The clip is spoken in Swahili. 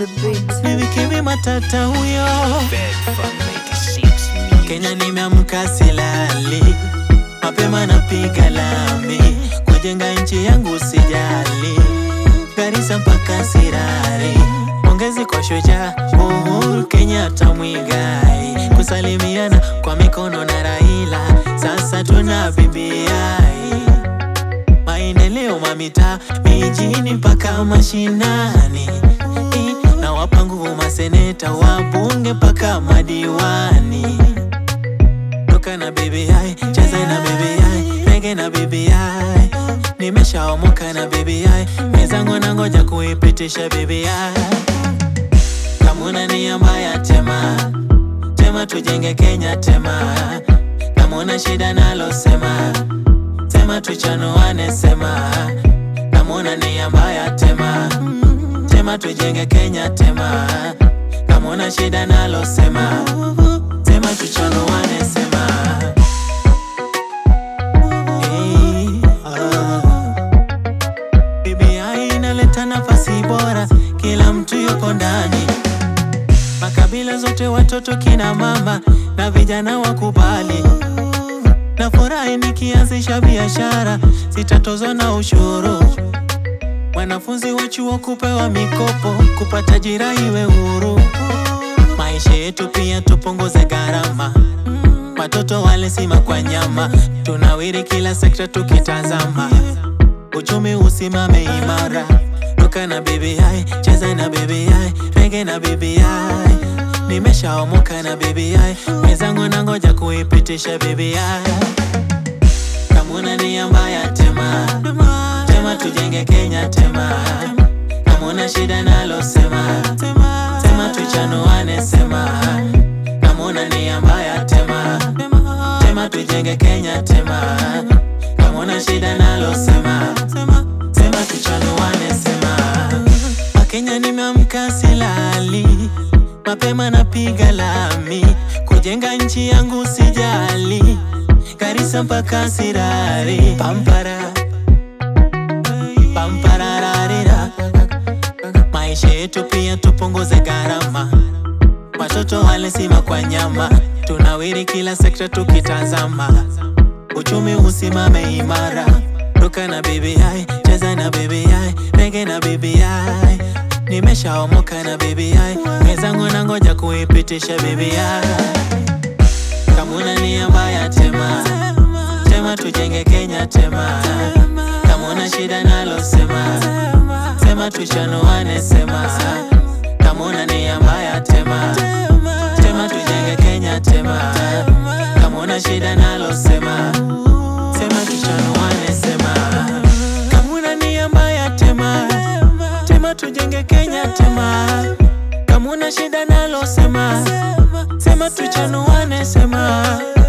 the beat. ni Vikimi Matata huyo. Bed from 96 music. Kenya nimeamka silali, mapema napiga lami, kujenga nchi yangu sijali, Garissa mpaka Sirari, pongezi kwa shujaa Uhuru Kenyatta Mwigai, kusalimiana kwa mikono na Raila, sasa tuna BBI maendeleo mamita mijini mpaka mashinani I, na wapa nguvu maseneta wabunge mpaka madiwani toka na BBI cheza na BBI rege na BBI nimeshaomoka na BBI mezangu na ngoja kuipitisha BBI kamuna nia mbaya tema tema tujenge Kenya tema kamuna shida nalo sema sema tuchanuane sema kamuna nia mbaya tema tema tujenge Kenya tema kamuna shida nalo sema sema tuchanuane sema Hey, ah. BBI inaleta nafasi bora, kila mtu yuko ndani, makabila zote, watoto, kina mama na vijana wakubali. Na furahi nikianzisha biashara, sitatozwa na ushuru. Wanafunzi wa chuo kupewa mikopo, kupata ajira iwe huru. Maisha yetu pia tupunguze gharama, watoto wale sima kwa nyama, tunawiri kila sekta tukitazama uchumi usimame imara. Ruka na BBI, cheza na BBI, rege na BBI. Nimeshaomoka na BBI, mezangu na ngoja kuipitisha BBI. Kamuna nia mbaya tema, tema tujenge Kenya tema. Kamuna shida nalo sema, tema tuchanuane sema. Kamuna nia mbaya tema, tema tujenge Kenya tema. Kamuna shida nalo sema, sema tuchanuane sema. Wakenya nimeamka silali, mapema napiga lami, kujenga nchi yangu sijali, Garissa mpaka Sirari, pampara pamparararira, maisha yetu pia tupunguze gharama, watoto wale sima kwa nyama, tunawiri kila sekta tukitazama, uchumi usimame imara. Ruka na BBI, cheza na BBI, rege na BBI. Nimeshaomoka na BBI, mezangu na ngoja kuipitisha BBI. Kamuna nia mbaya tema, tema tujenge Kenya tema. Kamuna shida nalo sema, sema tuchanuane sema. Kamuna nia mbaya tema, tema tujenge Kenya tema. Kamuna shida nalo sema, sema tuchanuane sema. Kamuna nia mbaya tema, tema tujenge Kenya tema. Kamuna shida nalo sema, sema tuchanuane sema.